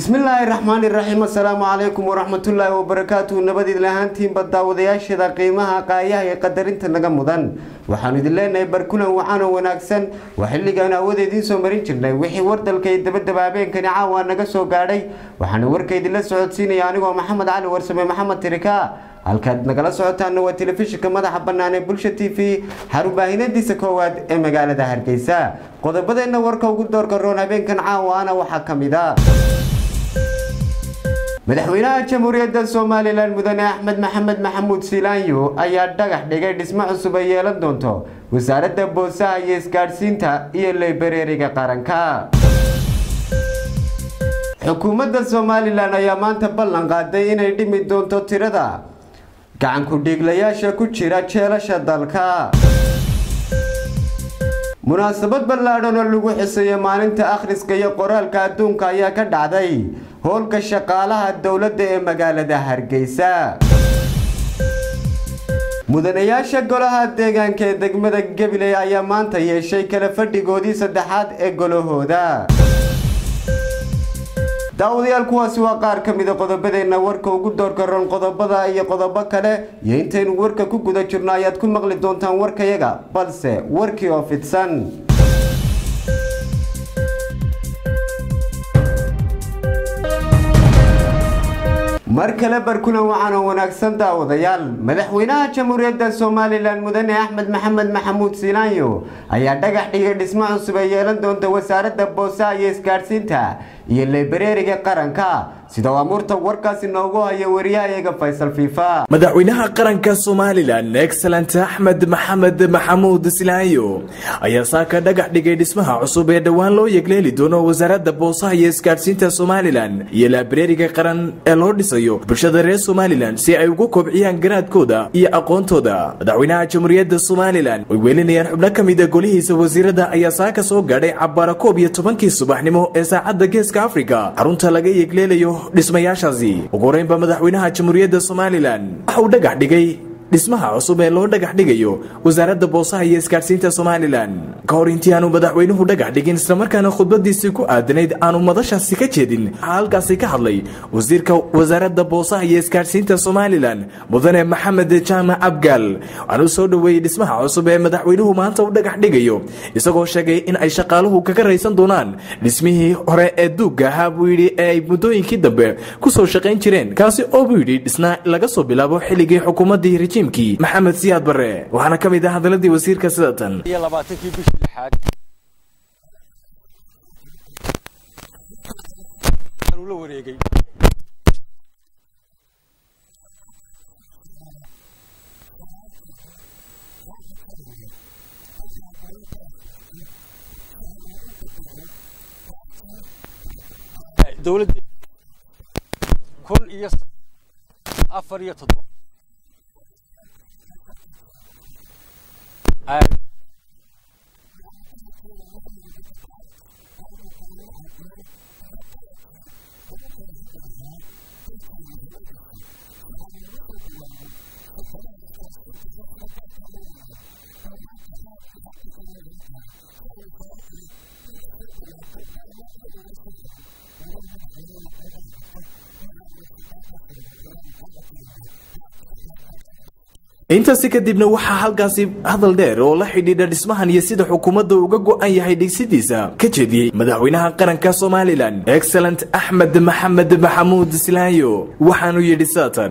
bismillaahi raxmaani raxiim assalaamu calaykum waraxmatullaahi wabarakaatuhu nabadiid lahaantiinba daawadayaashada qiimaha qaayaha ee qadarinta naga mudan waxaanu idin leenahay barkulan wacaanoo wanaagsan waa xilligaanu awada idiin soo marin jirnay wixii wardalka iyo dabadaba habeenkani caawa naga soo gaadhay waxaana warka idinla socodsiinaya anigoo maxamed cali warsame maxamed tirika halkaad nagala socotaana waa telefishinka madaxa bannaan ee bulsha t v xarubaahinadiisa koowaad ee magaalada hargeysa qodobadeenna warka ugu doorka roon habeenkan caawaana waxaa ka mid a madaxweynaha jamhuuriyadda somalilan mudane axmed maxamed maxamuud silaanyo ayaa dhagax dhigay dhismo cusub ay yeelan doonto wasaaradda boosaha iyo isgaadhsiinta iyo leybareeriga qaranka xukuumadda somalilan ayaa maanta ballan qaaday inay dhimi doonto tirada gacanku dhiiglayaasha ku jira jeelasha dalka munaasabad ballaadhan oo lagu xiseeyo maalinta akhriska iyo qoraalka adduunka ayaa ka dhacday howlka shaqaalaha dowladda ee magaalada hargeysa mudanayaasha golaha deegaanka ee degmada gabiley ayaa maanta yeeshay kala fadhigoodii saddexaad ee golahooda daawadayaal kuwaasi waa qaar ka mida qodobadeenna warka ugu doorka ron qodobada iyo qodobo kale iyo intaynu warka ku guda jirno ayaad ku maqli doontaan warkayaga balse warkii oo fidsan mar kale barkulan waxaana wanaagsan daawadayaal madaxweynaha jamhuuriyadda somalilan mudane axmed maxamed maxamuud silaanyo ayaa dhagax dhigay dhismo cusub ay yeelan doonta wasaaradda boosaha iyo isgaadhsiinta iyo leybareeriga qaranka sida uu amuurta warkaasi noogu haya wariyahayaga faysal fiifa madaxweynaha qaranka somalilan excellent axmed maxamed maxamuud silaayo ayaa saaka dhagax dhigay dhismaha cusub ee dhowaan loo yegleeli doono wasaaradda boosaha iyo isgaadhsiinta somalilan iyo laabareeriga qaran ee loo dhisayo bulshada reer somalilan si ay ugu kobciyaan garaadkooda iyo aqoontooda madaxweynaha jamhuuriyadda somalilan oy weelinayaan xubno ka mida golihiisa wasiirada ayaa saaka soo gaadhay cabbaara koob iyo tobankii subaxnimo ee saacadda geeska afrika xarunta laga yegleelayo dhismayaashaasi ugu horeynba madaxweynaha jamhuuriyadda somalilan waxa uu dhagax dhigay dhismaha cusub ee loo dhagax dhigayo wasaaradda boosaha iyo isgaadhsiinta somalilan ka hor intii aanu madaxweynuhu dhagax dhigin islamarkaana khudbadiisii ku aadanayd aanu madashaasi ka jeedin waxaa halkaasi ka hadlay wasiirka wasaaradda boosaha iyo isgaadhsiinta somalilan mudane maxamed jaamac abgaal waxaanuu soo dhoweeyey dhismaha cusub ee madaxweynuhu maanta u dhagax dhigayo isagoo sheegay in ay shaqaaluhu kaga raysan doonaan dhismihii hore ee duugga ahaa buu yidhi ee ay muddooyinkii dambe kusoo shaqayn jireen kaasi oo buu yidhi dhisna laga soo bilaabo xilligii xukuumaddii rejiimkii maxamed siyaad barre waxaana ka mid ah hadaladii wasiirka sida tan iyo labaatankii bishii lixaad uu la wareegay dowladdii kun iyo afar iyo toddoba intaasi kadibna waxaa halkaasi hadal dheer oo la xidhiidha dhismahan iyo sida xukuumadda uga go-an yahay dhigsidiisa ka jeediyey madaxweynaha qaranka somalilan excellent axmed maxamed maxamuud silaayo waxaanu yidhi saatan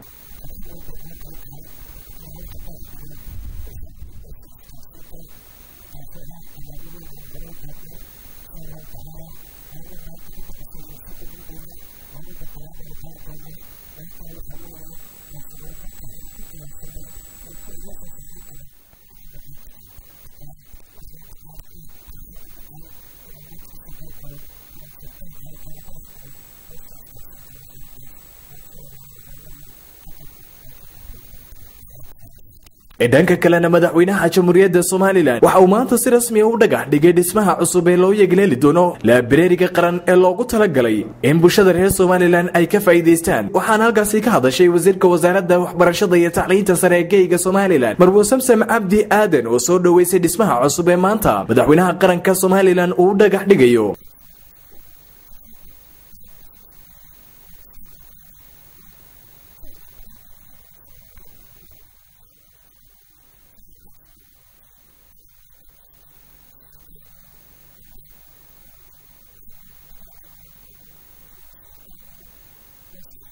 dhanka kalena madaxweynaha jamhuuriyadda somalilan waxa uu maanta si rasmiya u dhagax dhigay dhismaha cusub ee loo yegleeli doono laabareeriga qaran ee loogu talagalay in bulshada reer somalilan ay ka faa'iidaystaan waxaana halkaasi ka hadashay wasiirka wasaaradda waxbarashada iyo tacliinta sare ee geyga somalilan marwo samsam cabdi aadan oo soo dhoweysay dhismaha cusub ee maanta madaxweynaha qaranka somalilan uu u dhagax dhigayo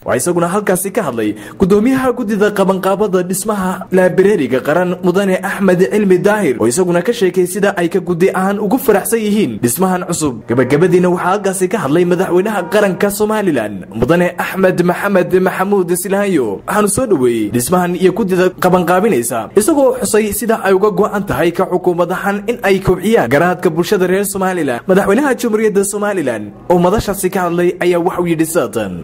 waxaa isaguna halkaasi ka hadlay gudoomiyaha guddida qabanqaabada dhismaha laabireeriga qaran mudane axmed cilmi daahir oo isaguna ka sheekay sida ay ka guddi ahaan ugu faraxsan yihiin dhismahan cusub gebagabadiina waxaa halkaasi ka hadlay madaxweynaha qaranka somalilan mudane axmed maxamed maxamuud silaayo waxaanu soo dhoweeyey dhismahan iyo guddida qabanqaabinaysa isagoo xusay sida ay uga go'an tahay ka xukuumad ahaan in ay kobciyaan garaadka bulshada reer somalilan madaxweynaha jamhuuriyadda somalilan oo madashaasi ka hadlay ayaa waxuu yidhi saatan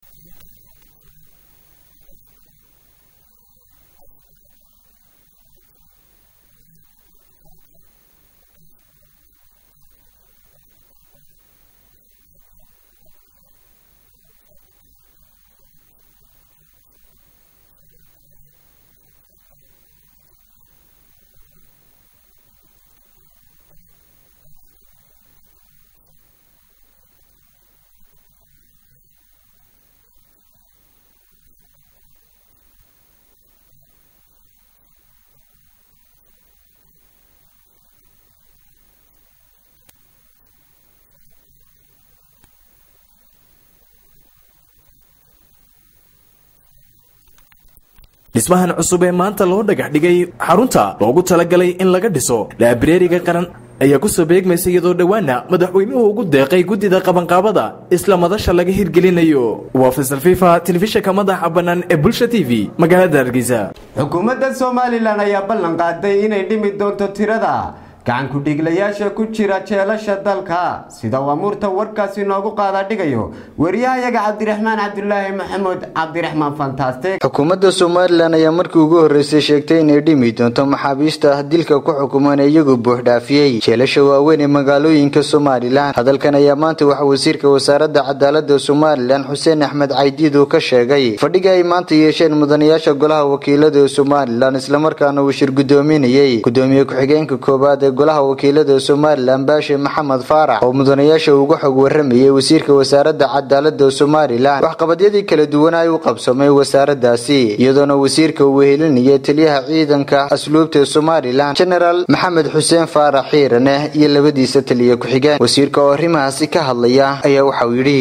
dhismahan cusub ee maanta loo dhagax dhigay xarunta loogu talagalay in laga dhiso laabireeriga qaran ayaa ku soo beegmaysa iyadoo dhowaana madaxweynuhu ugu deeqay guddida qabanqaabada isla madasha laga hirgelinayo waa faysal fifa telefishinka madaxa bannaan ee bulsha t v magaalada hargeysa xukuumadda somalilan ayaa ballan qaaday inay dhimi doonto tirada gacan ku-dhiiglayaasha ku jira jeelasha dalka sida uu amuurta warkaasi noogu qaada dhigayo wariyahayaga cabdiraxmaan cabdulaahi maxamuud cabdiraxmaan fantastic xukuumadda somalilan ayaa markii ugu horreysay sheegtay inay dhimi doonto maxaabiista dilka ku xukuman iyagu buuxdhaafiyey jeelasha waaweyn ee magaalooyinka somalilan hadalkan ayaa maanta waxa wasiirka wasaaradda cadaalada somalilan xuseen axmed caydiid uu ka sheegay fadhiga ay maanta yeesheen mudanayaasha golaha wakiilada ee somalilan islamarkaana uu shir gudoominayey gudoomiye ku-xigeenka koowaad ee golaha wakiilada somalilan baashe maxamed faarax oo mudanayaasha uga xog waramayay wasiirka wasaaradda cadaalada somalilan waxqabadyadii kala duwanay u qabsamay wasaaradaasi iyadoona wasiirka uu wehelinayay taliyaha ciidanka asluubta ee somalilan genaraal maxamed xuseen faarax xiirane iyo labadiisa taliya ku-xigeen wasiirka oo arrimahaasi ka hadlaya ayaa waxauu yidhi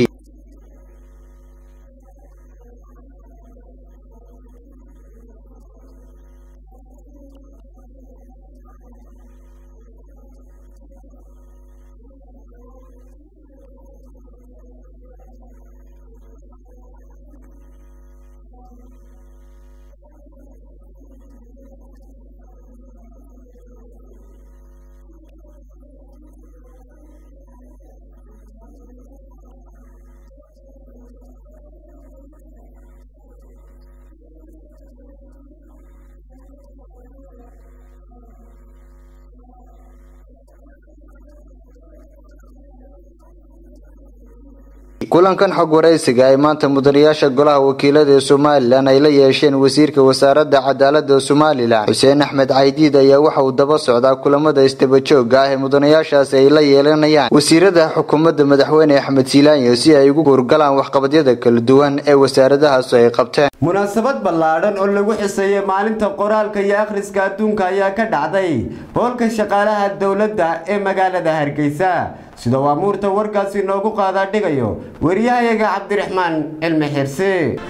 kulankan xog waraysiga ay maanta mudanayaasha golaha wakiilada ee somalilan ay la yeesheen wasiirka wasaaradda cadaalada somalilan xuseen axmed caydiid ayaa waxa uu daba socdaa kulamada istabajooga ah ee mudanayaashaasi ay la yeelanayaan wasiirada xukuumadda madaxweyne axmed siilaanyo si ay ugu hurgalaan waxqabadyada kala duwan ee wasaaradahaasi ay qabteen munaasabad ballaadhan oo lagu xiseeyey maalinta qoraalka iyo akhriska adduunka ayaa ka dhacday hoolka shaqaalaha dowladda ee magaalada hargeysa sida uu amuurta warkaasi noogu qaadaa dhigayo wariyahayaga cabdiraxmaan cilmi xirsi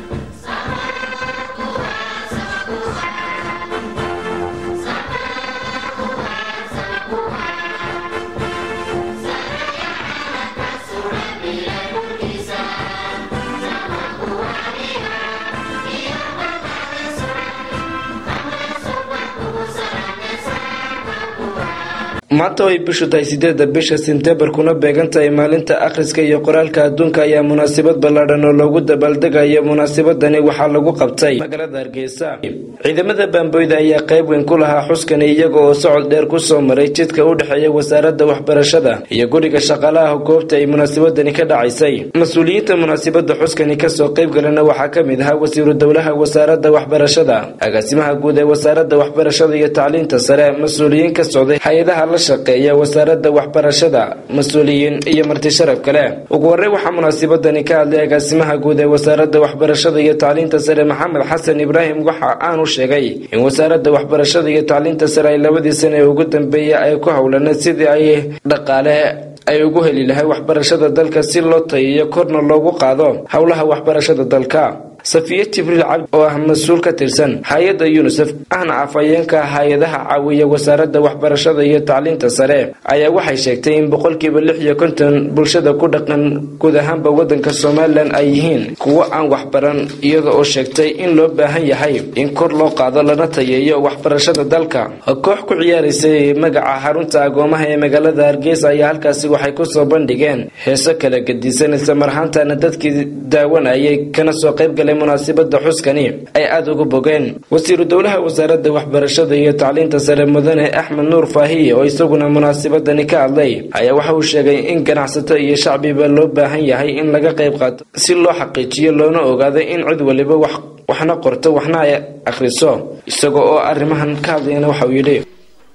maanta oo ay bishu tahay sideedda bisha sebtembar kuna beegan tahay maalinta akhriska iyo qoraalka adduunka ayaa munaasabad ballaadhan oo loogu dabaaldegayo munaasabadani waxaa lagu qabtay magaalada hargeysa ciidamada baamboyda ayaa qayb weyn ku lahaa xuskani iyaga oo socod dheer kusoo maray jidka u dhexeeya wasaaradda waxbarashada iyo guriga shaqaalaha goobta ay munaasabadani ka dhacaysay mas-uuliyiinta munaasabada xuskani kasoo qayb galana waxaa ka mid ahaa wasiiru dowlaha wasaaradda waxbarashada agaasimaha guud ee wasaaradda waxbarashada iyo tacliinta sare mas-uuliyiin ka socday hay-adaha la shaqeeya wasaaradda waxbarashada mas-uuliyiin iyo marti sharaf kale ugu horey waxaa munaasabadani ka hadlay agaasimaha guud ee wasaaradda waxbarashada iyo tacliinta sare maxamed xasan ibraahim waxa aanu sheegay in wasaaradda waxbarashada iyo tacliinta sare ay labadii sane ee ugu dambeeyay ay ku howlaneed sidii ay dhaqaale ay ugu heli lahay waxbarashada dalka si loo tayiyo korna loogu qaado howlaha waxbarashada dalka safiye jibriil cabdi oo ah mas-uul ka tirsan hay-adda yunisef ahna afhayeenka hay-adaha caawiya wasaaradda waxbarashada iyo tacliinta sare ayaa waxay sheegtay in boqolkiiba lix iyo konton bulshada ku dhaqan guud ahaanba wadanka somalilan ay yihiin kuwo aan waxbaran iyada oo sheegtay in loo baahan yahay in kor loo qaado lana tayeeyo waxbarashada dalka koox ku ciyaaraysay magaca xarunta agoomaha ee magaalada hargeysa ayaa halkaasi waxay kusoo bandhigeen heeso kala gedisan islamar ahaantana dadkii daawanayay kana soo qaybgalay munaasabada xuskani ay aada uga bogeen wasiiru dowlaha wasaaradda waxbarashada iyo tacliinta sare mudane axmed nuur faahiye oo isaguna munaasabadani ka hadlay ayaa waxa uu sheegay in ganacsato iyo shacbiba loo baahan yahay in laga qayb qaato si loo xaqiijiyo loona ogaado in cid waliba wax waxna qorto waxna ay akhriso isaga oo arrimahan ka hadlayana waxa uu yidhi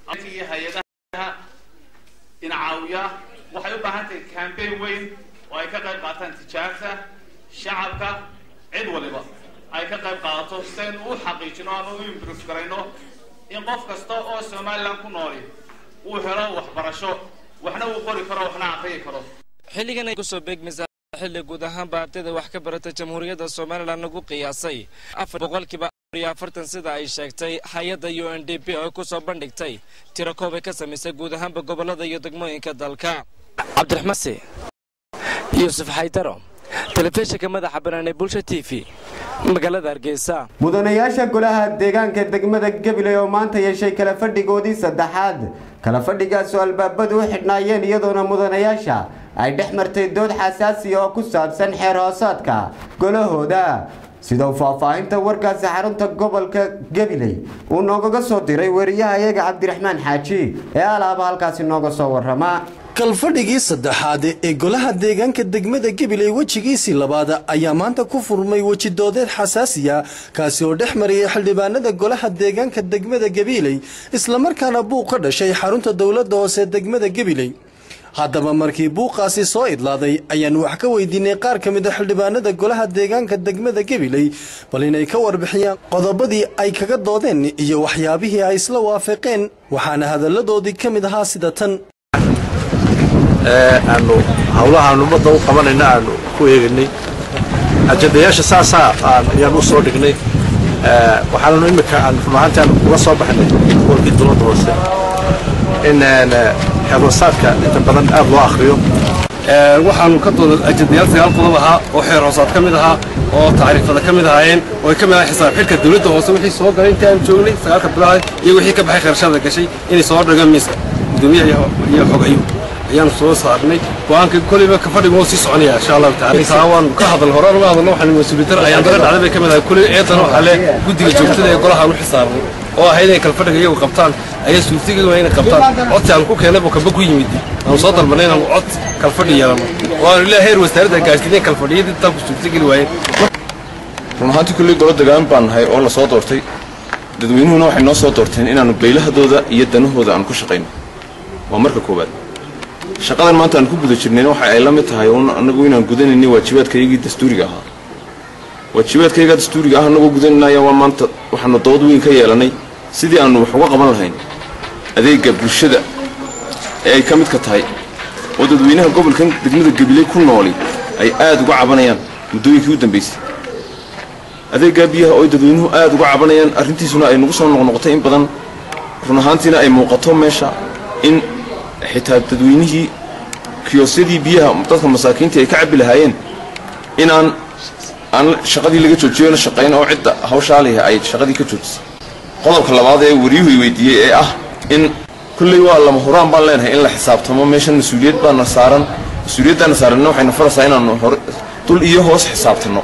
in caawiya waxay u baahan tahay cambaign weyn oo ay ka qayb qaataan tijaarta shacabka cid waliba ay ka qayb qaadato si aynu u xaqiijino ama u improve garayno in qof kasta oo somaliland ku nooli uu helo waxbarasho waxna uu qori karo waxna aqriyi karo xilligan ay kusoo beegmaysaa xilli guud ahaanba ardayda wax ka barata jamhuuriyadda somalilan lagu qiyaasay afar boqolkiiba iyo afartan sida ay sheegtay hay-adda u n d p oo kusoo bandhigtay tiro koob ay ka samaysay guud ahaanba gobolada iyo degmooyinka dalka cabdiraxmase yuusuf xaydaro telefishinka madaxa banaan ee bulsha t v magaalada hargeysa mudanayaasha golaha deegaanka degmada gabiley oo maanta yeeshay kala fadhigoodii saddexaad kala fadhigaas oo albaabadu u xidhnaayeen iyadoona mudanayaasha ay dhex martay dood xasaasiya oo ku saabsan xeer hoosaadka golahooda sida uu faahfaahinta warkaasi xarunta gobolka gabiley uu noogaga soo diray wariyaha iyaga cabdiraxmaan xaaji ee alaaba halkaasi nooga soo warama kalfadhigii saddexaad ee golaha deegaanka degmada gabiley wejigiisii labaad ayaa maanta ku furmay wejidoodeed xasaasiya kaasi oo dhex mariyay xildhibaanada golaha deegaanka degmada gabiley islamarkaana buuq ka dhashay xarunta dowladda hoose degmada gabiley haddaba markii buuqaasi soo idlaaday ayaan wax ka weydiinay qaar ka mid a xildhibaanada golaha deegaanka degmada gabiley bal inay ka warbixiyaan qodobadii ay kaga doodeen iyo waxyaabihii ay isla waafaqeen waxaana hadalladoodii ka mid ahaa sida tan aanu hawlahaanu ummadda u qabanayna aanu ku eeganay ajadayaasha saasaa ayaan u soo dhignay waxaannu imika aan run ahaantaan uga soo baxnay gobolkii dowladda hoose in xeerhoosaadka inta badan aad loo akhriyo waxaanu ka dooda ajadayaal sagaal qodob ahaa oo xeer hoosaad ka mid ahaa oo tacriifada ka mid ahaayeen oo ay ka mid ahaa xisaab xidhka dowladda hoose wixii soo galay intii aan joognay sagaalka bilaha iyo wixii ka baxay kharashada gashay inay soo dhigaan miiska gudoomiyaha iyo xogayo ayaanu soo saarnay go-aanka koleyba ka fadhiga wuu sii soconaya insha allahu tacala intaa waan ka hadal hore uga hadalno waxaan mas-uuliyadar ayaan dara dhacday bay ka mid ahay koley eedana waxaa le guddiga joogtada ee golaha aan u xisaabnay oo ahayd inay kala fadhiga iyagu qabtaan ayaa suurtageeda inay qabtaan codsi aan ku keenay buu kamba ku yimid aanu soo dalbanay inaanu cod kala fadhi yeelano oo aanu ilaa heer wasaaradda gaarsiinay kala fadhiyadii intaan ku suurtageli waayeen run ahaantii kulley golo degaan baan nahay oo la soo doortay dadweynuhuna waxay noo soo doorteen inaannu beylahadooda iyo danahooda aan ku shaqayno waa marka koowaad shaqadan maanta aan ku guda jirnayna waxa ay la mid tahay un annagu inaan gudanaynay waajibaadkaygii dastuuriga ahaa waajibaadkaygaa dastuuriga ah annagoo gudananaya waa maanta waxaanu dood weyn ka yeelannay sidii aannu wax uga qaban lahayn adeegga bulshada ee ay ka midka tahay oo dadweynaha gobolkan degmada gabiley ku nooli ay aad uga cabanayaan muddooyinkii u dambaysay adeeggaa biyaha oo ay dadweynuhu aad uga cabanayaan arrintiisuna ay nagu soo noqnoqotay in badan run ahaantiina ay muuqato meesha in xitaa dadweynihii kiyoosyadii biyaha dadka masaakiintii ay ka cabbi lahaayeen inaan aan shaqadii laga joojiyona shaqayn oo cidda hawshaaliha ay shaqadii ka joojisay qodobka labaad ee wariyuhu i weydiiyey ee ah in kulley waa lama huraan baan leenahay in la xisaabtamo meeshan mas-uuliyad baana saaran mas-uuliyaddaana saaranna waxayna faraysaa inaanu hore dul iyo hoos xisaabtanno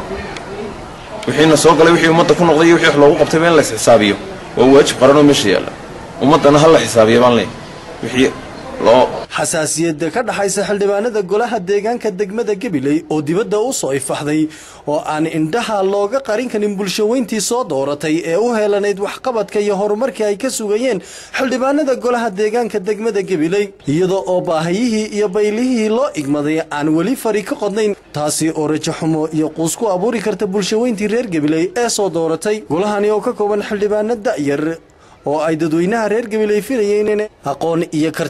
wixiina soo galay wixii ummadda ku noqday iyo wixii wax loogu qabtayba in la isxisaabiyo waa waajib qaranoo meesha yaalla ummaddana ha la xisaabiya baan leeyahay wixii xasaasiyadda ka dhaxaysa xildhibaanada golaha deegaanka degmada gabiley oo dibadda u soo ifaxday oo aan indhaha looga qarin karin bulshaweyntii soo dooratay ee u heelanayd waxqabadka iyo horumarkii ay ka sugayeen xildhibaanada golaha deegaanka degmada gabiley iyadoo oo baahiyihii iyo baylihii loo igmaday aan weli fari ka qodnayn taasi oo rajaxumo iyo quus ku abuuri karta bulshaweyntii reer gabiley ee soo dooratay golahani oo ka kooban xildhibaano da'yar oo ay dadweynaha reer gabiley filayeen in aqoon iyo karti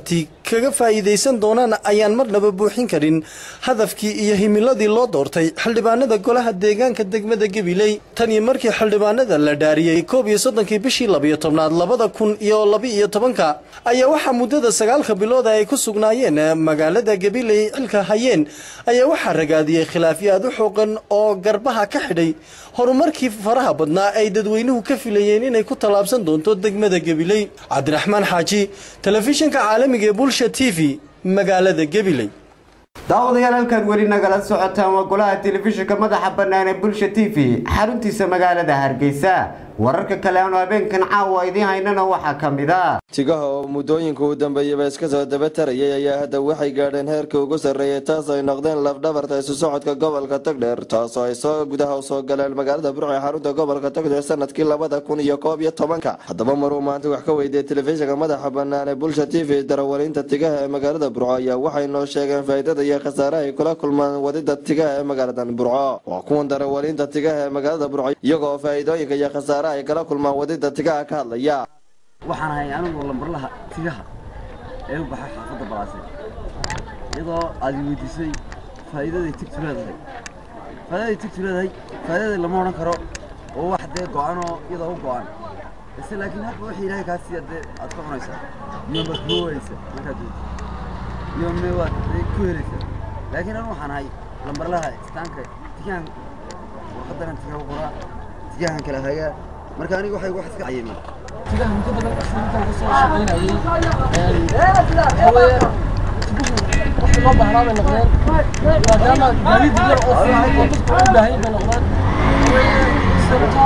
kaga faa'iidaysan doonaan ayaan marnaba buuxin karin hadafkii iyo himiladii loo doortay xildhibaanada golaha deegaanka degmada gabiley tan iyo markii xildhibaanada la dhaariyey koob iyo soddonkii bishii labiyo tobnaad labada kun iyo laba-iyo tobanka ayaa waxaa muddada sagaalka bilooda ay ku sugnaayeen magaalada gabiley xilka hayeen ayaa waxaa ragaadiyey khilaafyo aad u xooqan oo garbaha ka xidhay horumarkii faraha badnaa ay dadweynuhu ka filayeen inay ku tallaabsan doonto degmada gabiley cabdiraxmaan xaaji telefishinka caalamiga ee bulsha t v magaalada gabiley daawadayaal halkan weli nagala socotaan waa golaha telefishinka madaxa bannaan ee bulsha t v xaruntiisa magaalada hargeysa wararka kale aanu habeenkan caawa idiin haynana waxaa ka mid a tigaha oo muddooyinka u dambeeyaba iska soo daba tarayay ayaa hadda waxay gaadheen heerka ugu sarreeyay taas ay noqdeen lafdhabarta isu socodka gobolka togdheer taasoo ay soo gudaha usoo galeen magaalada burco ee xarunta gobolka togdheer sanadkii labada kun iyo koob iyo tobanka haddaba maruu maanta wax ka weydiiyey telefishinka madaxa bannaan ee bulsha t v darawaliinta tigaha ee magaalada burco ayaa waxay noo sheegeen faa'iidada iyo khasaare ay kula kulmaan wadida tigaha ee magaaladan burco waa kuwan darawaliinta tigaha ee magaalada burco iyagoo faa'iidooyinka iyo khasaare ay kala kulmaan wadida tigaha ka hadlaya waxaan ahay anigu lambarlaha tigaha ee u baxay xaafadda balaase iyadoo aad i weydiisay faa'iidaday tigtu leedahay faa'iidaday tigtu leedahay faa'iidaday lama odhan karo oo wax dee go-an oo iyadoo u go-an ise laakiin hadba wixii ilaahay kaa siiya dee aad ka cunaysaa iyo maad kuwaysa markaad weydiso iyo me waad dee ku helaysaa laakiin anigu waxaan ahay lambarlaha istaanka tigahan warqadanan tigaha u qoraa tigahan kala hagaa marka aniga waxay wax iska cayimeen tigaha muddo badan intaan kusoo shaqaynayay waxaweye wixii loo baahnaa bay noqdeen maadaama gaadiid yar oo fudud oo dadku u baahan bay noqdeen sababta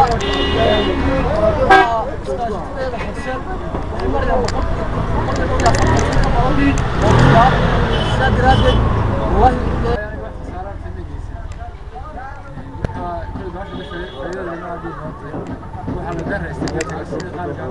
iskaashadeeda xigsan waxay marayaan boqol boqol iyo afartan ka badan oo tigaab sidaa daraaddeed wallahi waxaa la daraystay gajiga sidii qaabka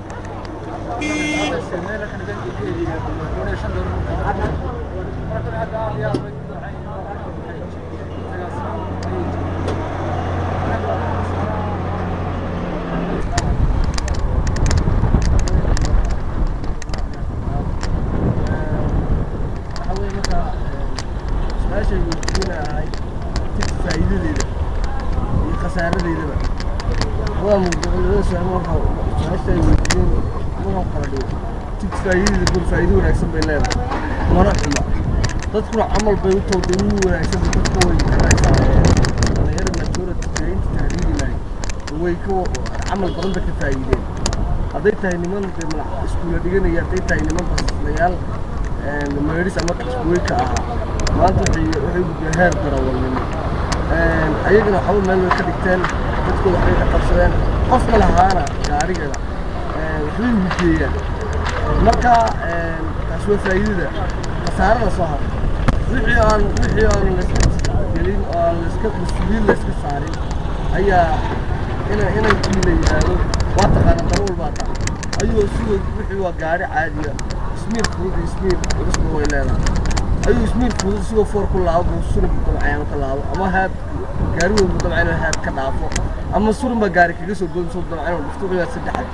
su-aashay weydiinahay tigta faa'iidadeeda iyo khasaaradeedaba waa muqdicilada su-aal marka su-aashay weydiiyeen markaan kala dhigo tigta faa'iidadeeda bur faa'iido wanaagsan bay leedahay mana xuma dadkuna camal bay u tooday ugu wanaagsan dadka way garanaysaa dhalinyarada majority jarinta tahriiri lahay way ka camal badan ba ka faa'iideen hadday tahay niman dee malax iskuula dhiganaya hadday tahay niman basislayaal meedhis ama kasbuweyka ahaa maanta waxay waxay gudbeen heer darawalnimo ayagana waxba meel way ka dhigteen dadkooda waxbay ka qabsadeen qofka lahaana gaarigana waxbay hugeeyaan marka taas waa faa'iidada khasaarada soo harta wixii aan wixii aan layska gelin oo aan layska mas-uuliyin layska saarin ayaa ina inankii la yidhaahdo waa taqaana darawal baa taa ayuu sidoo wixii waa gaari caadiya ismiir fudud iyo ismiir culusba way leedahay ayuu ismiir fudud sidoo foor ku laabo buu surin mudabcayaano ka laabo ama haad gaari weyn mudabcayaano haad ka dhaafo ama surin baa gaari kaga soo goyn soo mudabcayaano dhufto wiyaa saddexaad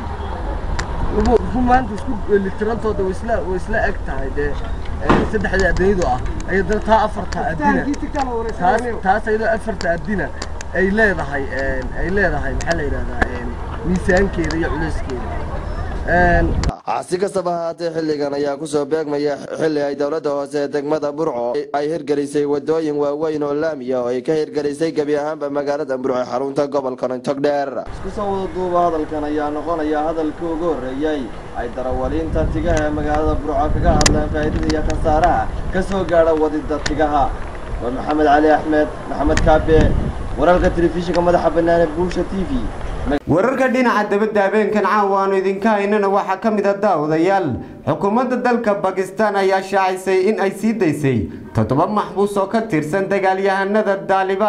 wuxuu maanta isku litirantooda way isla way isla eg tahay dee saddexdii adayadu ah ay dana taa afarta adina taas taas ayadoo afarta adina ay leedahay ay leedahay maxaa la yidhahdaa miisaankeeda iyo culeyskeeda si kastaba ahaatee xilligan ayaa kusoo beegmaya xilli ay dowladda hoose ee degmada burco ay hirgelisay wadooyin waaweyn oo laamiya oo ay ka hirgelisay gebi ahaanba magaalada burco ee xarunta gobolka togdheer isku soo wada duuba hadalkan ayaa noqonaya hadalkii ugu horreeyey ay darawaliinta tigaha ee magaalada burco kaga hadleen faa'iidada iyo khasaaraha ka soo gaadha wadida tigaha waa maxamed cali axmed maxamed kaabe wararka telefishinka madaxa bannaan ee bulsha t v wararka dhinaca dabadda habeenkan caawa aanu idinka haynana waxaa ka mid a daawadayaal xukuumadda dalka bakistan ayaa shaacisay in ay sii daysay toddoba maxbuus oo ka tirsan dagaalyahanada daalibaan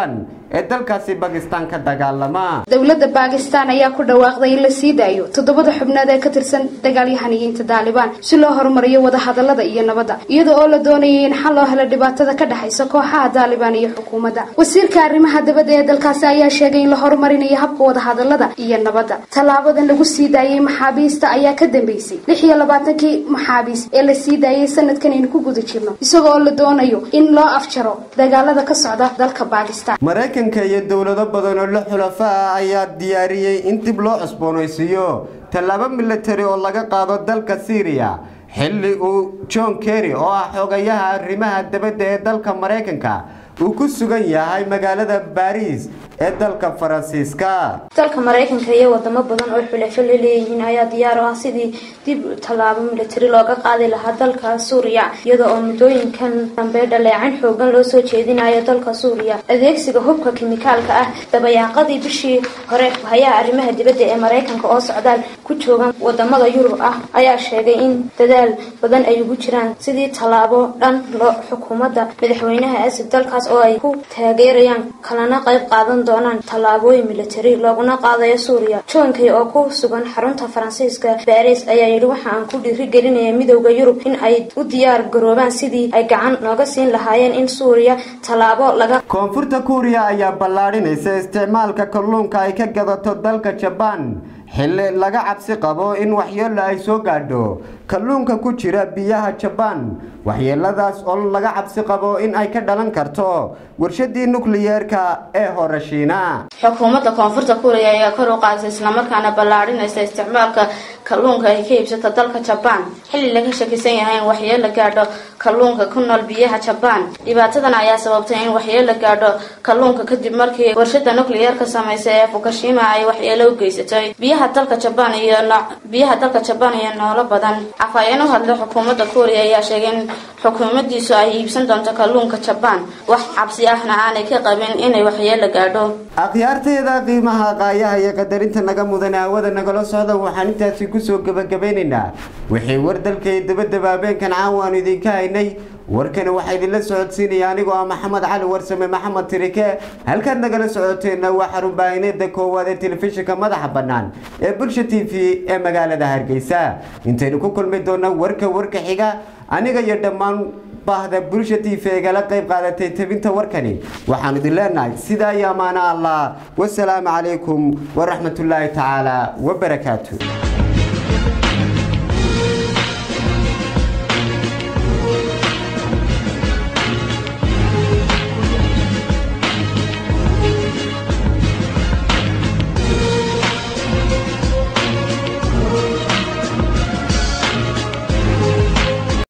ee dalkaasi bakistan ka dagaalama dowladda baakistaan ayaa ku dhawaaqday in la sii daayo toddobada xubnood ee ka tirsan dagaalyahaniyiinta daalibaan si loo horumariyo wadahadalada iyo nabadda iyada oo la doonayay in xal loo helo dhibaatada ka dhexaysa kooxaha daalibaan iyo xukuumadda wasiirka arrimaha dabadda ee dalkaasi ayaa sheegay in la horumarinayo habka wadahadalada iyo nabadda tallaabadan lagu sii daayay maxaabiista ayaa ka dambeysay lix iyo labaatankii maxaabiis ee la sii daayay sanadkan aynu ku guda jirno isaga oo la doonayo in loo afjaro dagaalada ka socda dalka baakistan maraykanka iyo dowlado badan oo la xulafa ah ayaa diyaariyey in dib loo cusboonaysiiyo tallaabo militari oo laga qaado dalka syriya xilli uu john kerry oo ah xogayaha arrimaha dabadda ee dalka maraykanka uu ku sugan yahay magaalada baariis ee dalka faransiiska dalka maraykanka iyo wadamo badan oo xulafo la leeyihiin ayaa diyaar u ah sidii dib tallaabo militari looga qaadi lahaa dalka suuriya iyada oo muddooyinkan dambe dhaleecan xoogan loo soo jeedinayo dalka suuriya adeegsiga hubka kimikaalka ah dabayaaqadii bishii hore hay-aha arrimaha dibadda ee maraykanka oo socdaal ku joogan wadamada yurub ah ayaa sheegay in dadaal badan ay ugu jiraan sidii tallaabo dhan loo xukuumadda madaxweynaha asib dalkaas oo ay ku taageerayaan kalana qayb qaadan doonaan tallaabooyin militari looguna qaadayo suuriya joonkay oo ku sugan xarunta faransiiska baris ayaa yidhi waxa aan ku dhiirigelinaya midowda yurub in ay u diyaar garoobaan sidii ay gacan nooga siin lahaayeen in suuriya tallaabo laga koonfurta kuuriya ayaa ballaadhinaysa isticmaalka kalluunka ay ka gadato dalka jabaan xilli laga cabsi qabo in waxyeelo ay soo gaadho kalluunka ku jira biyaha jabaan waxyeeladaas oo laga cabsi qabo in ay ka dhalan karto warshadii nukliyeerka ee horashiina xukuumadda koonfurta kuuriya ayaa kor u qaadaysa islamarkaana ballaadhinaysa isticmaalka kalluunka ay ka iibsata dalka jabaan xilli laga shakisan yahay in waxyeelo gaadho kalluunka ku nool biyaha jabaan dhibaatadan ayaa sababtay in waxyeelo gaadho kalluunka kadib markii warshada nukliyeerka samaysa ee fukushima ay waxyeelo u geysatay biyaha dalka jabaan iyo biyaha dalka jabaan iyo noolo badan afhayeen u hadlay xukuumadda kuuriya ayaa sheegay in xukuumadiisu ay iibsan doonto kalluunka jabaan wax cabsi ahna aanay ka qabin inay waxyeelo gaadho akhyaarteeda qiimaha qaayaha iyo qadarinta naga mudan hawada nagala socda waxaan intaasi kusoo gebagabeynaynaa wixii war dalka iyo dabadaba habeenkan caawaanu idinka haynay warkani waxaa idinla socodsiinaya anigoo ah maxamed cali warsame maxamed tirike halkaad nagala socoteenna waa xarun baahineeda koowaad ee telefishinka madaxa bannaan ee bulsha t v ee magaalada hargeysa intaynu ku kulmi doona warka warka xiga aniga iyo dhammaan baahda bulsha t v igala qayb qaadatay tabinta warkani waxaan idin leenahay sidaa iyo amaano allah wasalaamu calaykum waraxmatullaahi tacaala wabarakaatu